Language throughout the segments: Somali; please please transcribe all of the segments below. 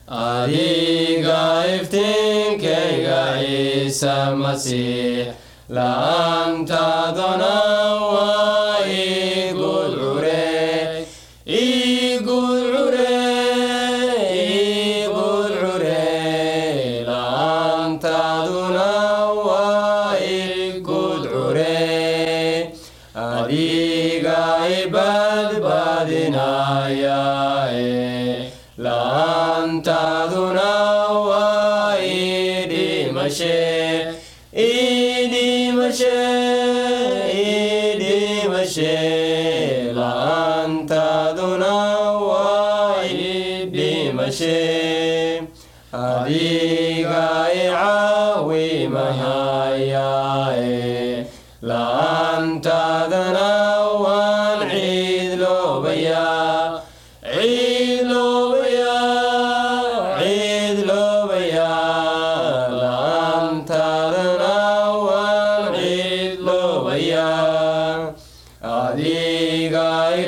adiga iftiinkayga ciise masiix la'aantaaduna waa igudcure igudcure igudcure la'aantaaduna waa igudcure adiga ibadbadinaya la'aantaaduna waa idhimashe idhimashe idhimashe la'aantaaduna waa idhimashe adiga icaawimahayae la'aantaadana waan ciidloobayaa ciidloobayaa ciidloobayaa la'aantaadana waan ciidloobayaa adiga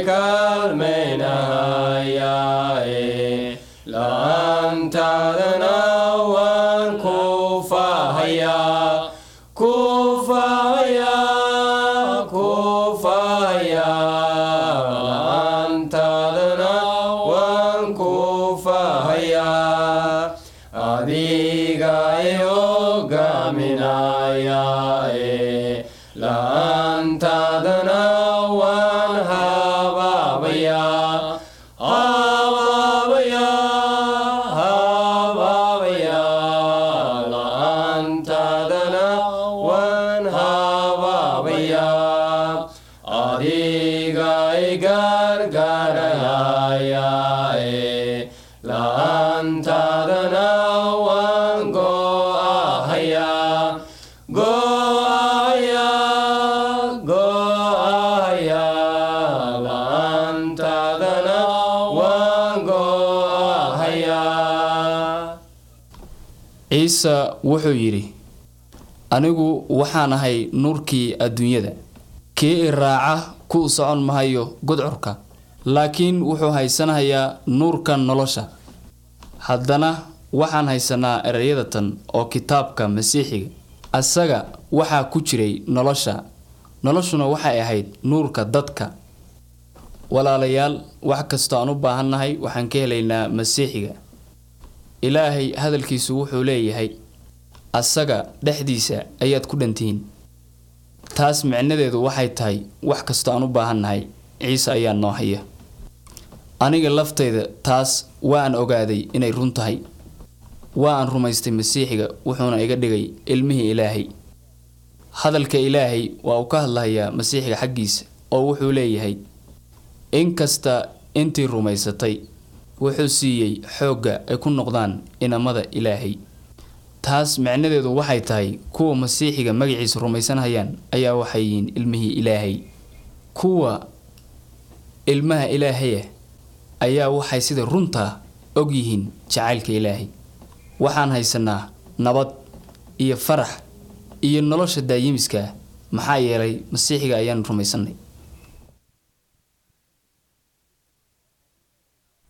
ikaalmaynahayae la'aantaadana waan kufahayaa kufahayaa kufahayaa la'aantaadana waan kufahayaa adiga i hogaaminayae la'aantaadana waan habaabayaa habaabayaa habaabayaa la'aantaadana waan habaabayaa adiga i gargaarayae la'aantaadana waan go'ahayaa go'ahayaa go'ahayaa la'aantaadana waan go'ahayaa ciise wuxuu yidhi anigu waxaan ahay nuurkii adduunyada kii i raaca ku socon mahayo gudcurka laakiin wuxuu haysanayaa nuurka nolosha haddana waxaan haysanaa ereyadatan oo kitaabka masiixiga asaga waxaa ku jiray nolosha noloshuna waxay ahayd nuurka dadka walaalayaal wax kastoo aan u baahannahay waxaan ka helaynaa masiixiga ilaahay hadalkiisu wuxuu leeyahay asaga dhexdiisa ayaad ku dhantihiin taas micnadeedu waxay tahay wax kastoo aan u baahannahay ciise ayaa noo haya aniga laftayda taas waa aan ogaaday inay run tahay waa aan rumaystay masiixiga wuxuuna iga dhigay ilmihii ilaahay hadalka ilaahay waa uu ka hadlahayaa masiixiga xaggiisa oo wuxuu leeyahay inkasta intii rumaysatay wuxuu siiyey xoogga ay ku noqdaan inamada ilaahay taas micnadeedu waxay tahay kuwa masiixiga magaciisa rumaysanhayaan ayaa waxay yihiin ilmihii ilaahay kuwa ilmaha ilaahaya ayaa waxay sida runtaa og yihiin jacaylka ilaahay waxaan haysanaa nabad iyo farax iyo nolosha daayimiska ah maxaa yeelay masiixiga ayaan rumaysanay